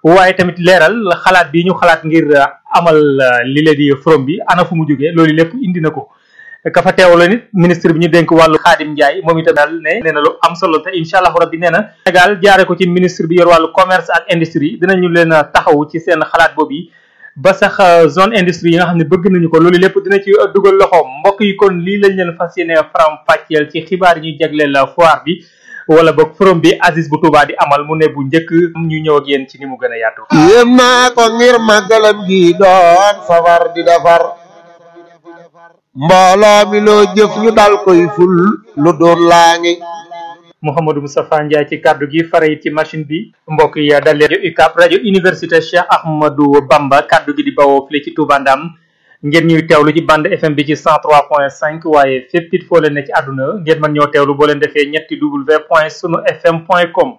waaye tamit leeral xalaat bi ñu xalaat ngir amal li leen di forum bi ana fu mu jógee loolu lépp indi na ko ka fa teewla nit ministre bi ñu dénk wàllu Xaadim Njaay moom itam daal ne nee na lu am solo te incha allahu rabbi nee na Sénégal jaare ko ci ministre bi yor wàllu commerce ak industrie dinañu leen taxaw ci seen xalaat boobu yi ba sax zone industrie yi nga xam ne bëgg nañu ko loolu lépp dina ci dugal loxoom mbokk yi kon lii lañ leen fas yéene faram fàcceel ci xibaar yi ñuy jagleel foire bi wala boog forum bi Aziz bu Touba di amal mu ne bu njëkk ñu ñëw ak yéen ci ni mu gën a yaatu. yéem naa ko ngir màggalam gi doon safar di defar mbooloo mi loo jëf ñu dal koy ful lu doon laa ngi Mouhamadou Moustapha Ndiaye ci kaddu gi fare it ci machine bi mbokk yi dal leen rajo UCAB rajo université Cheikh Ahmadou Bamba kaddu gi di bawoo fii ci Touba Ndam ngeen ñuy teewlu ci bande FM bi ci 103.5 waaye fépp it foo leen ne ci àdduna ngeen mën ñoo teewlu boo leen defee ñetti w point sunu fm point com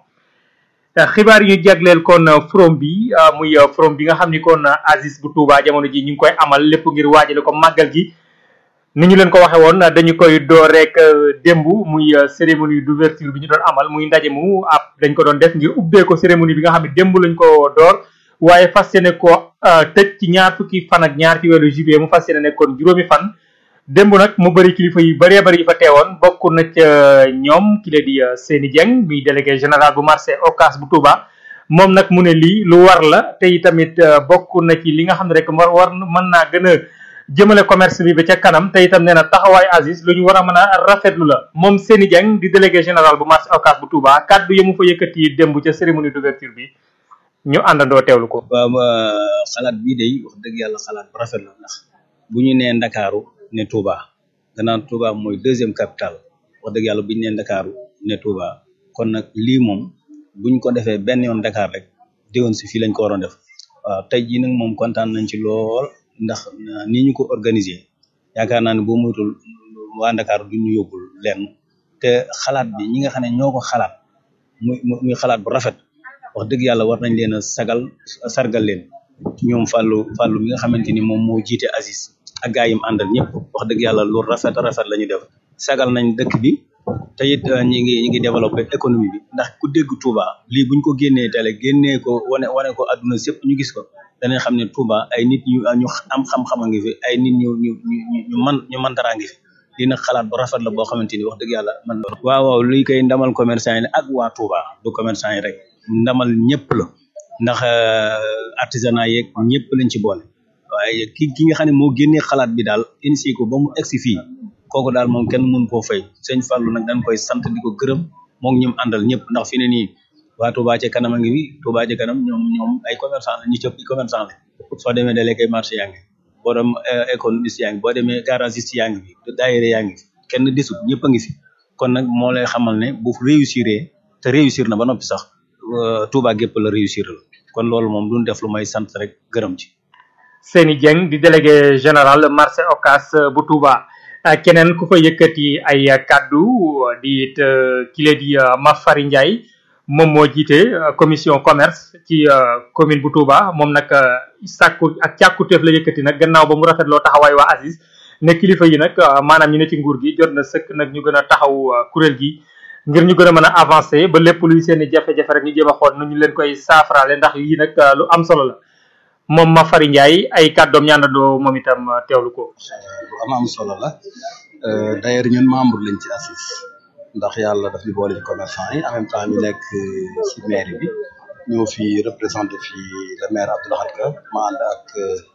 xibaar yi ñu jagleel kon forum bi muy forum bi nga xam ni kon Aziz bu Touba jamono ji ñu ngi koy amal lépp ngir waajale ko màggal gi ni ñu leen ko waxe woon dañu koy door rek démb muy cérémonie d'ouverture bi ñu doon amal muy ndaje mu ab dañ ko doon def ngir ubbee ko cérémonie bi nga xam ne démb lañ ko door waaye fas yéene ko tëj ci ñaar fukki fan ak ñaar ci weeru juillet mu fas yéene nekkoon juróomi fan démb nag mu bëri kilifa yu bëree bëri yi fa teewoon bokk na ca ñoom ki la di Seyni Dieng muy délégué général bu marché Ocass bu Touba moom nag mu ne lii lu war la te itamit bokk na ci li nga xam ne rek war war mën naa gën a jëmale commerce bi ba ca kanam te itam nee na taxawaay Aziz lu ñu war a mën a rafetlu la moom Seyni Dieng di délégué général bu marché Ocass bu Touba kaddu yi mu fa yëkkati démb ca cérémonie d'ouverture bi ñu àndandoo teewlu ko. waaw xalaat bii day wax dëgg yàlla xalaat bu rafet la ndax bu ñu nee Ndakaaru ne Touba gannaaw Touba mooy deuxième capitale wax dëgg yàlla bu ñu nee Ndakaaru ne Touba kon nag lii moom buñ ko defee benn yoon Dakar rek déwén si fii lañ ko waroon def waaw tey jii nag moom kontaan nañ ci lool ndax ni ñu ko organiser yaakaar naa ne boo moytul waa Ndakaaru duñ ñu yóbbul lenn te xalaat bi ñi nga xam ne ñoo ko xalaat muy muy xalaat bu rafet. wax dëgg yàlla war nañ leen a sagal sargal leen ñoom fàllu fàllu mi nga xamante ni moom moo jiite Aziz ak gaa yim àndal ñëpp wax dëgg yàlla lu rafet rafet la ñu def sagal nañ dëkk bi te it ñi ngi ñi ngi développé économie bi ndax ku dégg Touba lii buñ ko génnee télé génnee ko wane wane ko adduna sépp ñu gis ko danañ xam ne Touba ay nit ñu ñu am xam-xam a ngi fi ay nit ñu ñu ñu ñu man ñu mantaraa ngi fi lii nag xalaat bu rafet la boo xamante ni wax dëgg yàlla man waaw waaw luy koy ndamal commerçant yi ak waa Touba du commerçant yi rek ndamal ñëpp la ndax artisanat yeeg ñëpp lañ ci boole waaye ki ki nga xam ne moo génnee xalaat bi daal initié ko ba mu egsi fii kooku daal moom kenn mënu koo fay sëñ Fallou nag dañ koy sant di ko gërëm moom ñim àndal ñëpp ndax fi ne nii waa Touba ca kanam a ngi fi Touba ca kanam ñoom ñoom ay commerçant la ñi cëpp i commerçant la soo demee délégué marché yaa ngi boo dem économiste yaa ngi boo demee garagiste yaa ngi fi daayira yaa ngi fi kenn desut ñëpp a ngi fi kon nag moo lay xamal ne bu réussir te réussir na ba noppi sax Touba gépp la réussir la kon loolu moom duñ def lu may sant rek gërëm ci. Seyni Dieng di délégué général marché Ocass bu Touba keneen ku fa yëkkati ay kaddu di it kile di Mafari Ndiaye moom moo jiite commission commerce ci commune bu Touba moom nag sàkku ak càkkuteef la yëkkati nag gannaaw ba mu rafetloo taxawaay waa Aziz ne kilifa yi nag maanaam ñu ne ci nguur gi jot na sëkk nag ñu gën a taxaw kuréel gi. ngir ñu gën a mën a avancer ba lépp luy seen i jafe-jafe rek ñu jéem a xool nu ñu leen koy saafaraale ndax yii nag lu am solo la moom ma fari Ndiaye ay kàddoom ñaandandoo moom itam teewlu ko. lu am am solo la d'ailleurs ñun membre lañ ci Aziz ndax yàlla daf ñu boole ci commerçant yi en même temps ñu nekk ci mairie bi ñoo fi représenté fi le maire Abdoulaye Ka ma ànd ak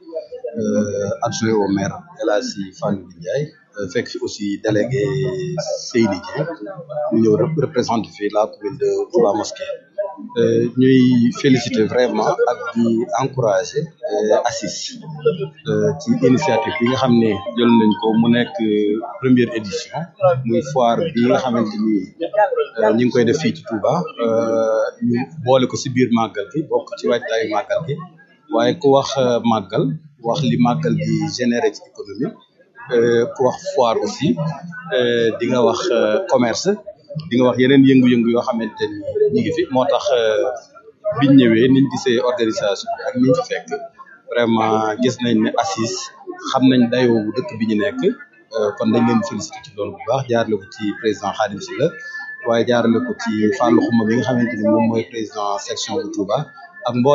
adjoint au maire El Hadji Fallou Ndiaye fekk fi aussi délégué Seyni Dieng ñu ñëw représenté fi la commune de Touba Mosquée ñuy féliciter vraiment ak di encourager Aziz ci initiative bi nga xam ne jël nañ ko mu nekk première édition muy foire bi nga xamante ni ñu ngi koy def fii ci Touba ñu boole ko si biir màggal gi bokk ci waajtaayu màggal gi waaye ku wax màggal wax li màggal gi généré ci économie ku wax foire aussi di nga wax commerce di nga wax yeneen yëngu-yëngu yoo xamante ni ñu ngi fi moo tax biñ ñëwee niñ gisee organisation bi ak niñ fi fekk vraiment gis nañ ne Aziz xam nañ dayoo bu dëkk bi ñu nekk kon dañ leen félicité ci loolu bu baax jaarale ko ci président Khadim Sylla waaye jaarale ko ci Fallou Xuma bi nga xamante ni moom mooy président section bu Touba ak mboolem